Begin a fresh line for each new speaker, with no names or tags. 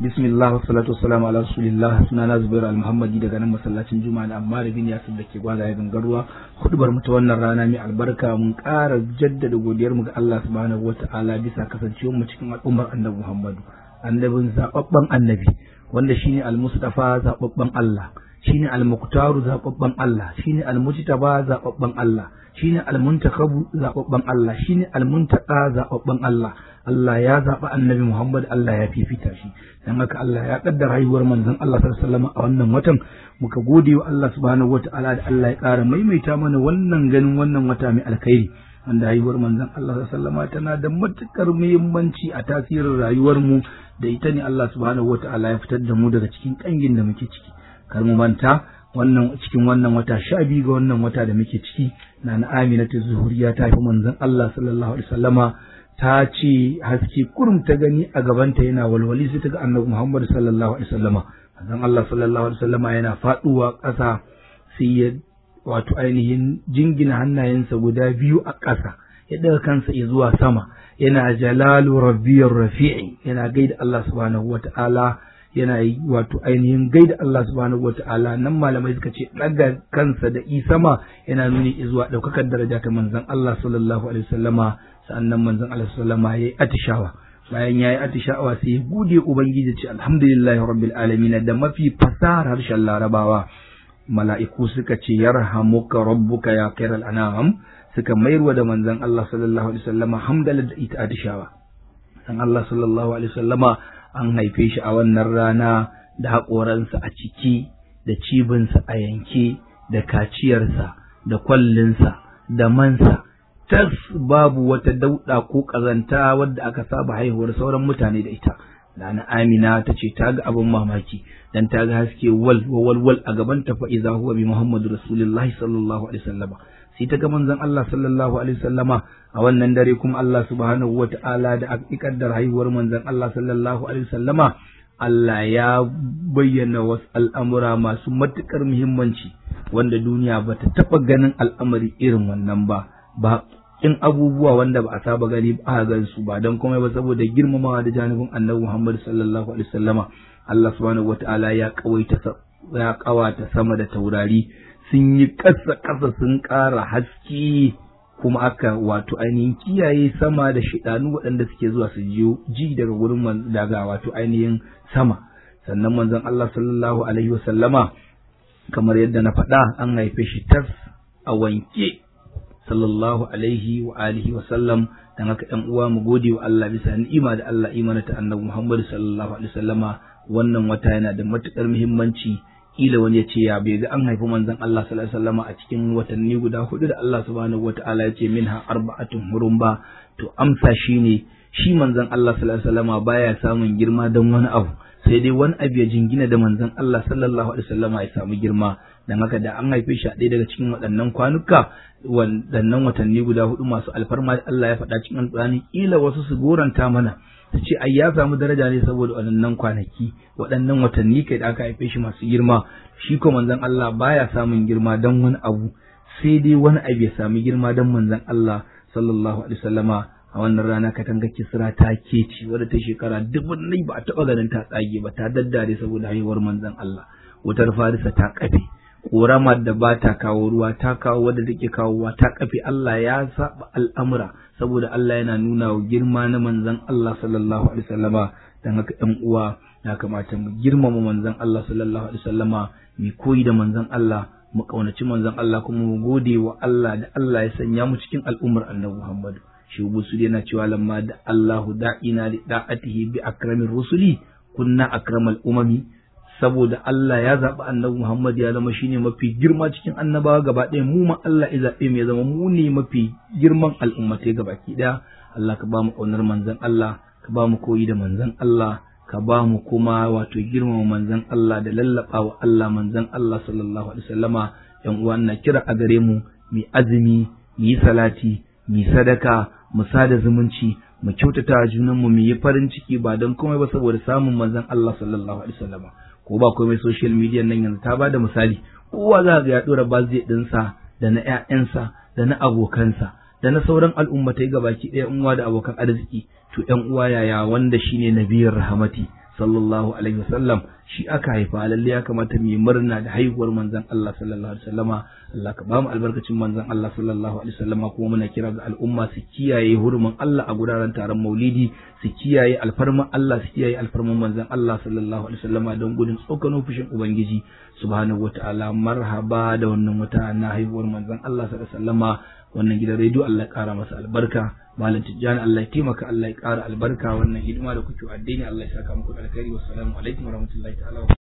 bismillah wassalatu wassalamu ala rasulillah sunana zubairu al-muhammadi daga nan masallacin juma'a da amma bin yasir da ke gwaza ya gangarwa hudubar mu ta wannan rana mai albarka mun ƙara jaddada godiyar mu ga Allah subhanahu wata'ala bisa kasancewar mu cikin al'ummar annabi muhammadu annabin zababban annabi wanda shine al-mustafa zababban Allah shine al-muqtaru zababban Allah shine al-mujtaba zababban Allah shine al-muntakabu zababban Allah shine al-muntaka zababban Allah Allah ya zaɓi annabi Muhammad Allah ya fifita shi dan haka Allah ya kaddara haihuwar manzon Allah sallallahu alaihi wasallam a wannan watan muka gode wa Allah subhanahu wataala da Allah ya ƙara maimaita mana wannan ganin wannan wata mai alkhairi wanda haihuwar manzon Allah sallallahu alaihi wasallam tana da matukar muhimmanci a tasirin rayuwar mu da ita ne Allah subhanahu wataala ya fitar da mu daga cikin kangin da muke ciki kar mu manta wannan cikin wannan wata sha biyu ga wannan wata da muke ciki na na Aminatu Zuhuriya ta fi manzon Allah sallallahu alaihi wasallama ta ce haske kurum ta gani a gabanta yana walwali sai ta ga annabi Muhammad sallallahu alaihi wasallama manzon Allah sallallahu alaihi wasallama yana faduwa ƙasa sai ya wato ainihin jingina hannayensa guda biyu a ƙasa ya daga kansa zuwa sama yana jalalu rabbiyar rafi'i yana gaida Allah subhanahu wata'ala yana yi wato ainihin gaida Allah subhanahu wata'ala nan malamai suka ce daga kansa da isama yana nuni zuwa ɗaukakar daraja ta manzon Allah sallallahu alaihi wasallama sannan manzon Allah sallama ya yi atishawa bayan ya yi atishawa sai ya gode ubangiji ce alhamdulillahi rabbil alamin da mafi fasahar harshen larabawa mala'iku suka ce yarhamuka rabbuka ya khairal anam suka mayarwa da manzon Allah sallallahu alaihi wasallama hamdala da ita atishawa san Allah sallallahu alaihi wasallama an haife shi a wannan rana da haƙoransa a ciki da cibinsa a yanke da kaciyarsa da kwallinsa da mansa tas babu wata dauɗa ko ƙazanta wadda aka saba haihuwar sauran mutane da ita Nana Amina ta ce ta ga abin mamaki dan ta ga haske wal wal wal a gaban ta fa iza huwa bi Muhammadu Rasulullah sallallahu alaihi wasallama sai ta ga manzon Allah sallallahu alaihi wasallama a wannan dare kuma Allah subhanahu wata'ala da aka da haihuwar manzon Allah sallallahu alaihi wasallama Allah ya bayyana wasu al'amura masu matuƙar muhimmanci wanda duniya ba ta taɓa ganin al'amari irin wannan ba ba in abubuwa wanda ba a saba gani ba a gan su ba don komai ba saboda girmamawa da janibin annabi Muhammad sallallahu alaihi wasallama Allah subhanahu wataala ya kawaita ya kawata sama da taurari sun yi kasa kasa sun ƙara haske kuma aka wato ainihin kiyaye sama da shidanu waɗanda suke zuwa su ji daga gurin daga wato ainihin sama sannan manzon Allah sallallahu alaihi wasallama kamar yadda na faɗa an haife shi tas a wanke sallallahu alaihi wa alihi wa sallam dan haka ɗan uwa mu gode wa Allah bisa ni'ima da Allah imana ta annabi Muhammad sallallahu alaihi wasallama wannan wata yana da matukar muhimmanci kila wani ya ce ya bai ga an haifi manzon Allah sallallahu alaihi wasallama a cikin watanni guda hudu da Allah subhanahu wataala ya ce minha arba'atun hurum ba to amsa shine shi manzon Allah sallallahu alaihi wasallama baya samun girma don wani abu sai dai wani abu ya jingina da manzon Allah sallallahu alaihi wasallama ya samu girma dan haka da an haife shi a ɗaya daga cikin waɗannan kwanuka waɗannan watanni guda hudu masu alfarma da Allah ya faɗa cikin alƙur'ani kila wasu su goranta mana su ce ai ya samu daraja ne saboda waɗannan kwanaki waɗannan watanni kai da aka haife shi masu girma shi ko manzon Allah baya samun girma dan wani abu sai dai wani abu ya samu girma dan manzon Allah sallallahu alaihi wasallama a wannan rana katanga kisra ta keci wadda ta shekara dubun nai ba a taɓa ganin ta tsage ba ta daddare saboda haihuwar manzon Allah wutar farisa ta kafe ƙoramar da ba ta kawo ruwa ta kawo wadda take kawowa ta kafe Allah ya saba al'amura saboda Allah yana nuna wa girma na manzon Allah sallallahu alaihi wasallama dan haka ɗan uwa ya kamata mu girmama manzon Allah sallallahu alaihi wasallama mu koyi da manzon Allah mu kaunaci manzon Allah kuma mu gode wa Allah da Allah ya sanya mu cikin al'ummar Annabi Muhammad shi busu yana cewa lamma da Allahu da'ina li da'atihi bi akramir rusuli kunna akramal umami saboda Allah ya zaɓi annabi Muhammad ya zama shine mafi girma cikin annabawa gaba ɗaya mu ma Allah ya zaɓe mu ya zama mu ne mafi girman al'ummatai gaba ki ɗaya Allah ka ba mu ƙaunar manzon Allah ka ba mu koyi da manzon Allah ka ba mu kuma wato girmama manzon Allah da lallaɓa wa Allah manzon Allah sallallahu alaihi wasallama yan uwa na kira a gare mu mu azumi mu yi salati mu yi sadaka mu sada zumunci mu kyautata junanmu mu yi farin ciki ba don komai ba saboda samun manzon Allah sallallahu alaihi wasallama ko ba komai social media nan yanzu ta bada misali kowa za ga ya dora bazai dinsa da na ƴaƴansa da na abokansa da na sauran al'ummatai gabaki ɗaya uwa da abokan arziki to ƴan uwa yaya wanda shine nabiyar rahmati sallallahu alaihi wasallam shi aka haifa lalle ya kamata mu yi murna da haihuwar manzon Allah sallallahu alaihi wasallama Allah ka ba mu albarkacin manzon Allah sallallahu alaihi wasallama kuma muna kira ga al'umma su kiyaye hurumin Allah a guraren taron Maulidi su kiyaye alfarman Allah su kiyaye alfarman manzon Allah sallallahu alaihi wasallama don gudun tsokano fushin ubangiji subhanahu wataala marhaba da wannan wata na haihuwar manzon Allah sallallahu alaihi wasallama wannan gidan rediyo Allah ya kara masa albarka malam tijjani Allah ya taimaka Allah ya kara albarka wannan hidima da kuke addini Allah ya saka muku alkhairi wassalamu alaikum warahmatullahi ta'ala